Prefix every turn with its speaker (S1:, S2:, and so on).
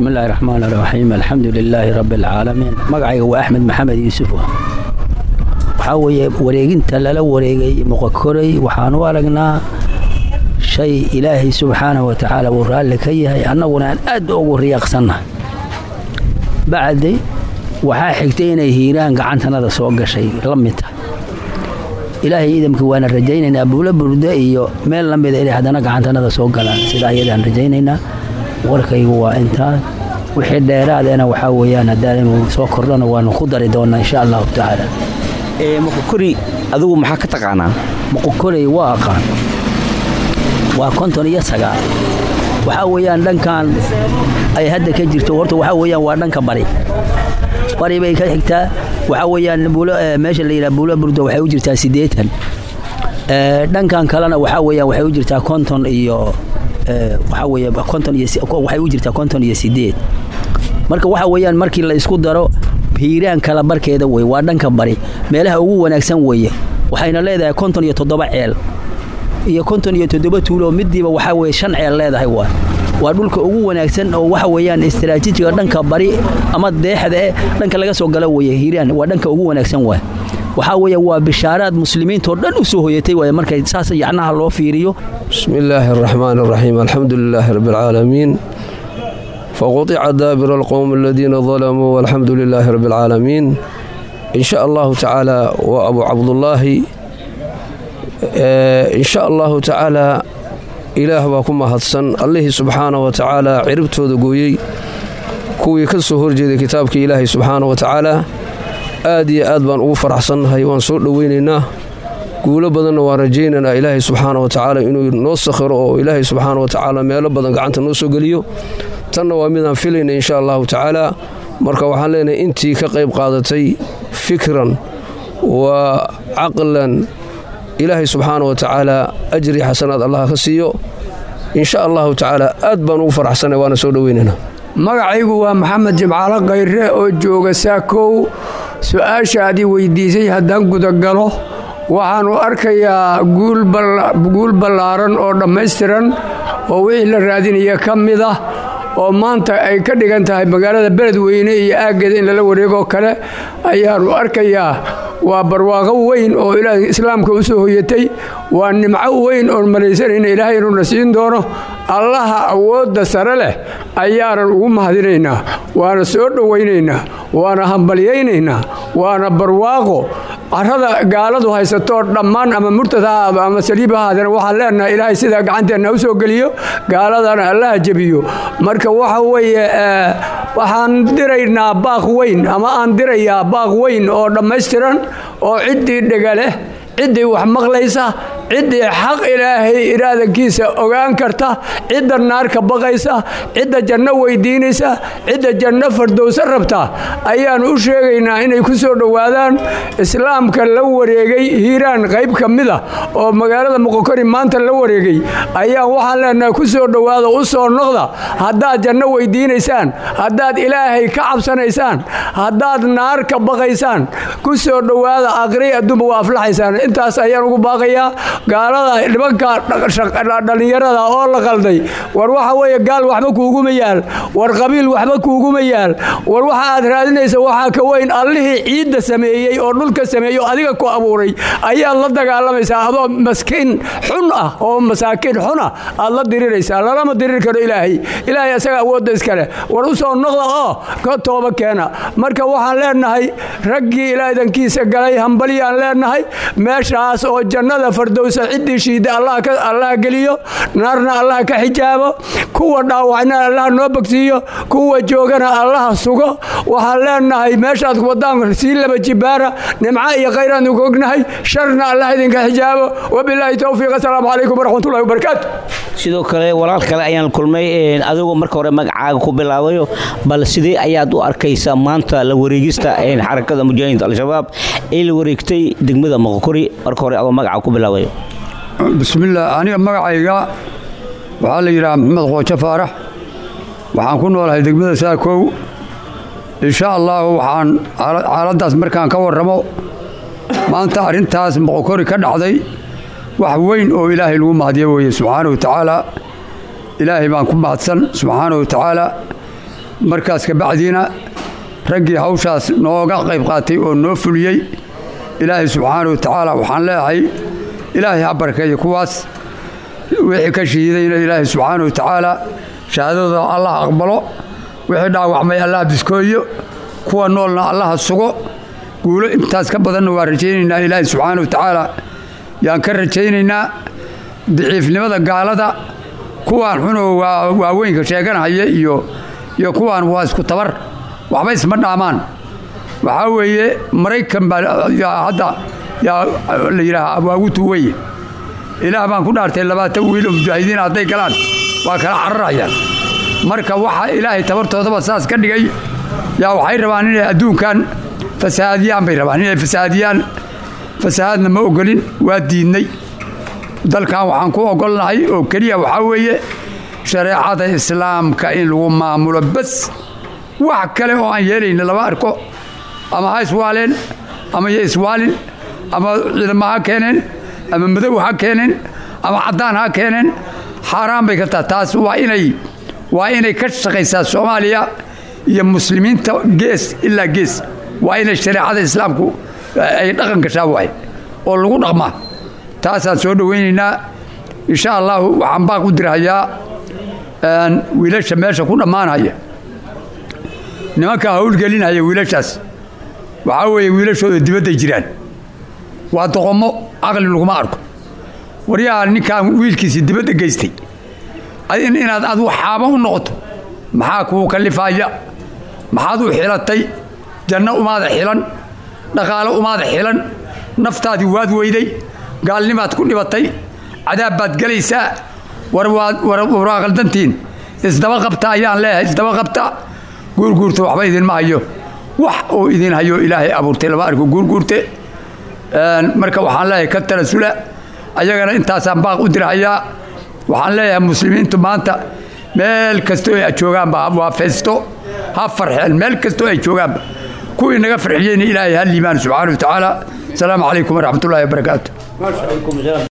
S1: bismi illaahi raxmaan raxiim alxamdu lilaahi rabbi alcaalamiin magacayga waa axmed maxamed yuusuf waxaa weeye wareeginta lala wareegay muqakoray waxaan u aragnaa shay ilaahay subxaanahu wa tacaala uu raalli ka yahay annaguna aan aad ugu riyaaqsannahay bacdi waxaa xigtay inay hiiraan gacantanada soo gashay la mid tahay ilaahay idamkii waana rajaynaynaa buulo burde iyo meel la mida inay haddana gacantanada soo galaan sida ayadaan rajaynaynaa warkaygu waa intaas wixii dheeraadeena waxaa weeyaan haddaan soo kordhana waanu ku dari doonnaa insha allahu tacaala
S2: muqokori adigu maxaa ka taqaanaa
S1: muqokorey waa aqaan waa konton iyo sagaal waxaa weeyaan dhankan ay hadda ka jirto horta waxaa weeyaan waa dhanka bari bari bay ka xigtaa waxaa weeyaan meesha la yidhaha buulo burdo waxay u jirtaa siddeetan dhankan kalena waxaa weeyaan waxay u jirtaa konton iyo waxaa weeye konton iyo waxay u jirtaa konton iyo siddeed marka waxaa weeyaan markii la isku daro hiiraan kala barkeeda wey waa dhanka bari meelaha ugu wanaagsan weeye waxayna leedahay konton iyo toddoba ceel iyo konton iyo toddoba tuulo midiiba waxaa weye shan ceel leedahay waa waa dhulka ugu wanaagsan oo waxa weeyaan istaraatiijiga dhanka bari ama deexda eh dhanka laga soo galo weeye hiiraan waa dhanka ugu wanaagsan waay waxaa weeye waa bishaaraad muslimiintoo dhan u soo hoyatay waay markay saas yacnaha loo fiiriyo
S3: bismi illaahi araxmaan araxiim alxamdu lilaahi rabbi alcaalamiin faquطica daabira alqowm aladiina dalamuu walxamdu lilaahi rabbi alcaalamiin in sha allahu tacaala waa abu cabdullaahi in sha allahu tacaala ilaah baa ku mahadsan allihii subxaana wa tacaala ciribtooda gooyey kuwii ka soo horjeeday kitaabkii ilaahay subxaana wa tacaala aad iyo aad baan ugu faraxsannahay waan soo dhoweynaynaa guulo badanna waan rajaynaynaa ilaahay subxaana wa tacaala inuu noo sakhiro oo ilaahay subxaana wa tacaala meelo badan gacanta noo soo geliyo tanna waa midaan filayna insha allahu tacaala marka waxaan leenahay intii ka qayb qaadatay fikran wa caqlan ilaahay subxaana wa tacaala ajri xasanaad allah ka siiyo insha allahu tacaala aad baan ugu faraxsanay waana soo dhoweynaynaa
S4: magacaygu waa maxamed jimcaalo kayre oo jooga saakow su-aashaadii weyddiisay haddaan gudagalo waxaannu arkayaa guul ballaaran oo dhammaystiran oo wixii la raadinaya ka mid ah oo maanta ay ka dhigan tahay magaalada beledweyne iyo aaggeeda in lala wareegoo kale ayaannu arkayaa waa barwaaqo weyn oo ilaahay islaamka u soo hoyatay waa nimco weyn oon malaysanayna ilaahay inuuna siin doono allaha awoodda sare leh ayaanan ugu mahadinaynaa waana soo dhowaynaynaa waana hambalyaynaynaa waana barwaaqo carrada gaaladu haysatoo dhammaan ama murtad ha ahaado ama saliib ha ahaadeen waxaan leenahay ilaahay sidaa gacanteenna u soo geliyo gaaladana allaha jebiyo marka waxa weeye waxaan diraynaa baaq weyn ama aan dirayaa baaq weyn oo dhammaystiran oo ciddii dhega leh ciddii wax maqlaysa ciddii xaq ilaahay iraadankiisa ogaan karta cidda naarka baqaysa cidda janno weydiinaysa cidda janno fardowsa rabta ayaannu u sheegaynaa inay ku soo dhowaadaan islaamka la wareegay hiiraan qayb ka mida oo magaalada muqokori maanta la wareegay ayaan waxaan leenahay ku soo dhowaada u soo noqda haddaad janno weydiinaysaan haddaad ilaahay ka cabsanaysaan haddaad naar ka baqaysaan ku soo dhowaada aqri adduunba waa aflaxaysaan intaas ayaan ugu baaqayaa gaalada nimanka dhallinyarada oo la qalday war waxa weeye gaal waxba kuuguma yaal war qabiil waxba kuuguma yaal war waxa aad raadinaysa waxaa ka weyn allihii ciidda sameeyey oo dhulka sameeyey oo adiga ku abuuray ayaad la dagaalamaysaa adoo maskiin xun ah oo masaakiin xun ah aad la diriraysaa lalama dirir karo ilaahay ilaahay asaga awoodda iskale war u soo noqda oo ka tooba keena marka waxaan leenahay raggii ilaadankiisa galay hambalyaan leenahay meeshaas oo jannada fardowsa ciddii shiida allah geliyo naarna allah ka xijaabo kuwa dhaawacna allah noo bogsiiyo kuwa joogana allaha sugo waxaan leenahay meeshaad wadaan sii laba jibaara nimco iyo khayraanu ku ognahay sharna allah idinka xijaabo wabilaahi towfiiq asalaamu calaykum waraxmatullahi wabarakaatu
S2: sidoo kale walaal kale ayaan kulmay adigoo marka hore magacaaga ku bilaabayo bal sidee ayaad u arkaysaa maanta la wareegista xarakada mujaahidiinta al-shabaab ee la wareegtay degmada moqokori marka hore adoo magaca ku bilaabayo
S4: bismillaah aniga magacayga waxaa la yidhaha maxamed qoojo faarax waxaan ku noolahay degmada saakow insha allahu waxaan xaaladdaas markaan ka warramo maanta arrintaas moqokori ka dhacday wax weyn oo ilaahay lagu mahadiyo weeye subxaana wa tacaala ilaahay baan ku mahadsan subxaana wa tacaala markaas kabacdiina raggii hawshaas nooga qayb qaatay oo noo fuliyey ilaahay subxaana wa tacaala waxaan leeyahay ilaahay ha barkeeya kuwaas wixii ka shahiidayna ilaahay subxaana wa tacaala shahaadadooda allah aqbalo wixii dhaawacmay allah biskooyo kuwa noolna allaha sugo guulo intaas ka badanna waa rajaynaynaa ilaahay subxaana wa tacaala yaan ka rajaynaynaa daciifnimada gaalada kuwaan xunoo waaweynka sheeganahaya iyo iyo kuwaan waa isku tabar waxba isma dhaamaan waxaa weeye maraykan baa hadda yaa la yidhaaha waagutu weye ilaah baan ku dhaartay labaatan wiil oo mujaahidiin hadday galaan waa kala cararayaan marka waxa ilaahay tabartoodaba saas ka dhigay yaa waxay rabaan inay adduunkan fasahaadiyaan bay rabaan inay fasahaadiyaan fasahaadna ma ogolin waa diidnay dalkan waxaan ku ogolnahay oo keliya waxaa weeye shareecada islaamka in lagu maamulo bas wax kale oo aan yeelayna lama arko ama ha iswaaleen ama yo iswaalin ama ciidamo ha keeneen ama madow ha keeneen ama caddaan ha keeneen xaaraan bay ka taha taas waa inay waa inay ka shaqaysaa soomaaliya iyo muslimiinta gees ilaa gees waa inay shareecada islaamku ay dhaqan gashaa waay oo lagu dhaqmaa taasaan soo dhowaynaynaa insha allahu waxaan baaq u dirhayaa wiilasha meesha ku dhammaanaya nimankaa howlgelinaya wiilashaas waxaa weeye wiilashooda dibadday jiraan waa doqommo caqli laguma arko waryaha ninkaan wiilkiisii dibadda geystay inaad adu xaaba u noqoto maxaa kuu kalifaaya maxaad u xilatay janno umaada xilan dhaqaalo umaada xilan naftaadii waad weyday gaalnimaad ku dhibatay cadaab baad gelaysaa war waa qaldantiin isdaba qabta ayaan leeyahay isdaba qabta guurguurta waxba idinma hayo wax uu idin hayo ilaahay abuurtay lama arko guurguurte marka waxaan leeyahay ka talasula ayagana intaasaan baaq u dirhayaa waxaan leeyahay muslimiintu maanta meel kastoo ay joogaanba waa feesto ha farxeen meel kastoo ay joogaanba kuwii naga farxiyeyna ilaahay ha liimaan subxaana wa tacaala asalaamu calaykum waraxmat ullahi wabarakaatu